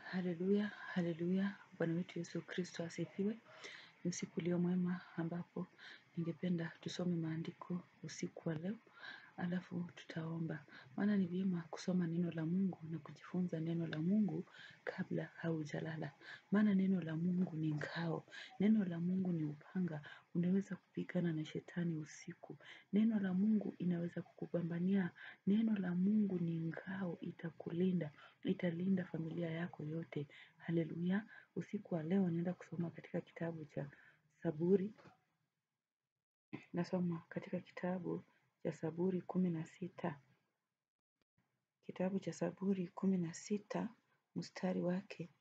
Haleluya, haleluya, Bwana wetu Yesu Kristo asifiwe. Ni usiku ulio mwema ambapo ningependa tusome maandiko usiku wa leo, alafu tutaomba. Maana ni vyema kusoma neno la Mungu na kujifunza neno la Mungu kabla haujalala. Maana neno la Mungu ni ngao, neno la Mungu ni upanga, unaweza kupigana na shetani usiku. Neno la Mungu inaweza kukupambania, neno la Mungu ni ngao itakulinda, italinda familia yako yote. Haleluya, usiku wa leo naenda kusoma katika kitabu cha Zaburi. Nasoma katika kitabu cha Zaburi kumi na sita. Kitabu cha Zaburi kumi na sita mstari wake.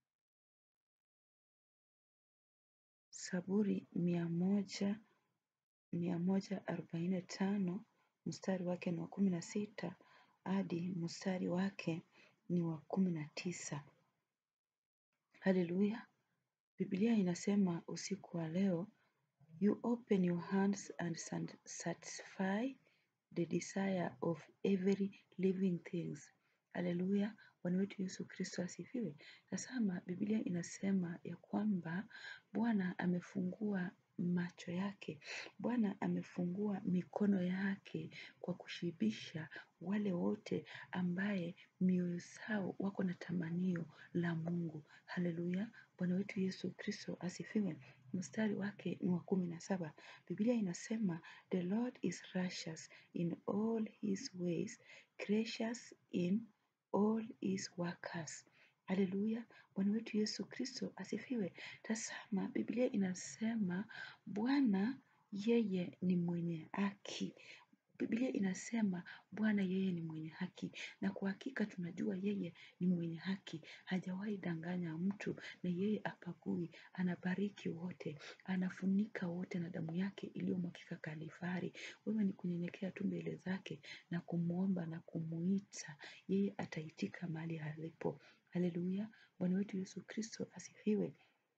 Zaburi mia moja mia moja arobaini na tano mstari wake ni wa kumi na sita hadi mstari wake ni wa kumi na tisa. Haleluya. Biblia inasema usiku wa leo, you open your hands and satisfy the desire of every living things. Haleluya. Bwana wetu Yesu Kristo asifiwe. Tazama, Biblia inasema ya kwamba Bwana amefungua macho yake. Bwana amefungua mikono yake kwa kushibisha wale wote ambaye mioyo zao wako na tamanio la Mungu. Haleluya. Bwana wetu Yesu Kristo asifiwe. Mstari wake ni wa kumi na saba. Biblia inasema the Lord is righteous in all his ways, gracious in all his workers. Haleluya. Bwana wetu Yesu Kristo asifiwe. Tazama, Biblia inasema Bwana yeye ni mwenye haki. Biblia inasema Bwana yeye ni mwenye haki, na kwa hakika tunajua yeye ni mwenye haki, hajawahi danganya mtu, na yeye hapagui, anabariki wote, anafunika wote na damu yake iliyomwagika Kalvari. Wewe ni kunyenyekea tu mbele zake na kumwomba na kumuita, yeye ataitika mahali alipo. Haleluya! Bwana wetu Yesu Kristo asifiwe.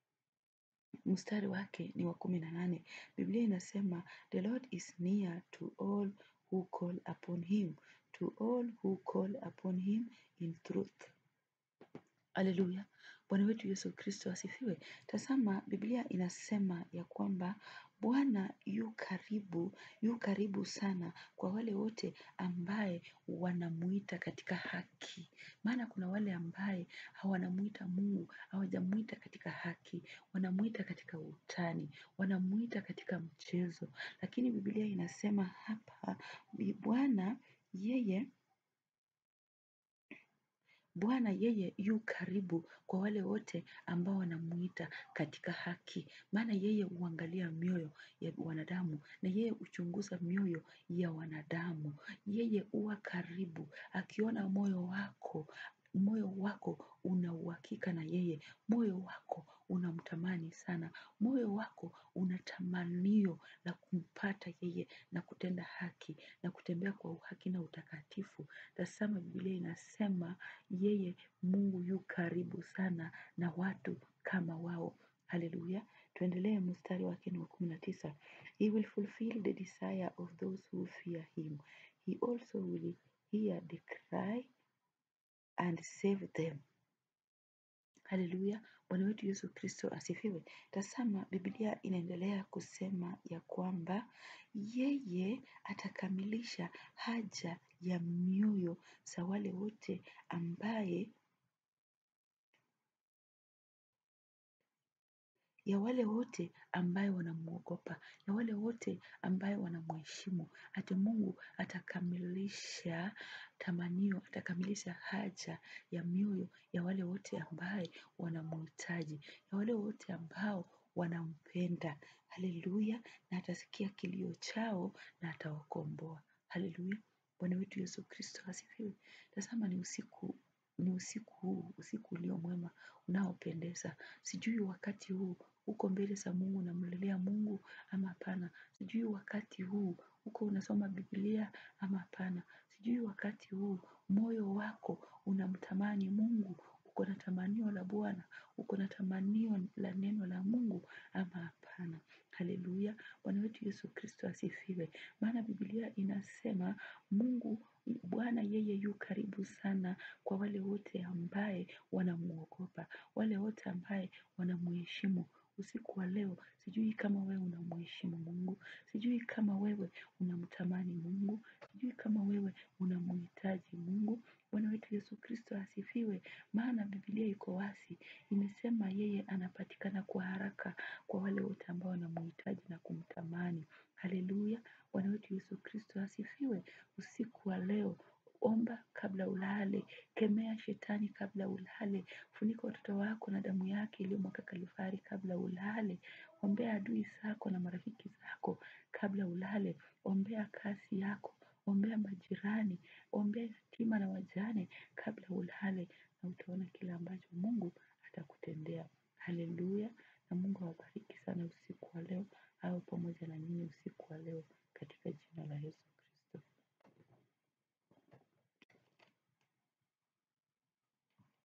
Mstari wake ni wa kumi na nane. Biblia inasema the Lord is near to all who call upon him, to all who call upon him in truth. Haleluya. Bwana wetu Yesu Kristo asifiwe. Tazama, Biblia inasema ya kwamba Bwana yu karibu, yu karibu sana kwa wale wote ambaye wanamuita katika haki. Maana kuna wale ambaye hawanamuita Mungu, hawajamuita katika haki, wanamuita katika utani, wanamuita katika mchezo. Lakini Biblia inasema hapa Bwana yeye Bwana yeye yu karibu kwa wale wote ambao wanamuita katika haki. Maana yeye huangalia mioyo ya wanadamu na yeye huchunguza mioyo ya wanadamu. Yeye huwa karibu akiona moyo wako, moyo wako una uhakika na yeye, moyo wako unamtamani sana, moyo wako una tamanio la kumpata yeye na kutenda haki na kutembea kwa uhaki na utakatifu. Tazama Biblia inasema yeye Mungu yu karibu sana na watu kama wao. Haleluya. Tuendelee mstari wake ni wa kumi na tisa. He will fulfill the desire of those who fear him. He also will hear the cry and save them. Haleluya. Bwana wetu Yesu Kristo asifiwe. Tazama Biblia inaendelea kusema ya kwamba yeye atakamilisha haja ya mioyo za wale wote ambaye ya wale wote ambaye wanamuogopa, ya wale wote ambaye wanamheshimu. Ati Mungu atakamilisha tamanio, atakamilisha haja ya mioyo ya wale wote ambaye wanamhitaji, ya wale wote ambao wanampenda. Haleluya! Na atasikia kilio chao na atawakomboa. Haleluya! Bwana wetu Yesu Kristo asifiwe. Tazama ni usiku ni usiku huu, usiku ulio mwema unaopendeza. Sijui wakati huu uko mbele za Mungu unamlilia Mungu ama hapana. Sijui wakati huu uko unasoma Biblia ama hapana. Sijui wakati huu moyo wako unamtamani Mungu uko na tamanio la Bwana, uko na tamanio la neno la Mungu ama hapana. Haleluya! Bwana wetu Yesu Kristo asifiwe. Maana Biblia inasema Mungu Bwana yeye yu karibu sana kwa wale wote ambaye wanamuogopa, wale wote ambaye wanamuheshimu. Usiku wa leo, sijui kama wewe unamheshimu Mungu, sijui kama wewe unamtamani Mungu, sijui kama wewe unamhitaji Mungu. Bwana wetu Yesu Kristo asifiwe. Maana Biblia iko wazi, imesema yeye anapatikana kwa haraka kwa wale wote ambao wanamhitaji na kumtamani. Haleluya! Bwana wetu Yesu Kristo asifiwe. Usiku wa leo omba kabla ulale, kemea shetani kabla ulale, funika watoto wako na damu yake iliyomwagika Kalvari kabla ulale, ombea adui zako na marafiki zako kabla ulale, ombea kazi yako, ombea majirani, ombea yatima na wajane kabla ulale, na utaona kile ambacho Mungu atakutendea. Haleluya! Na Mungu awabariki sana usiku wa leo, awe pamoja na nyinyi usiku wa leo katika jina la Yesu.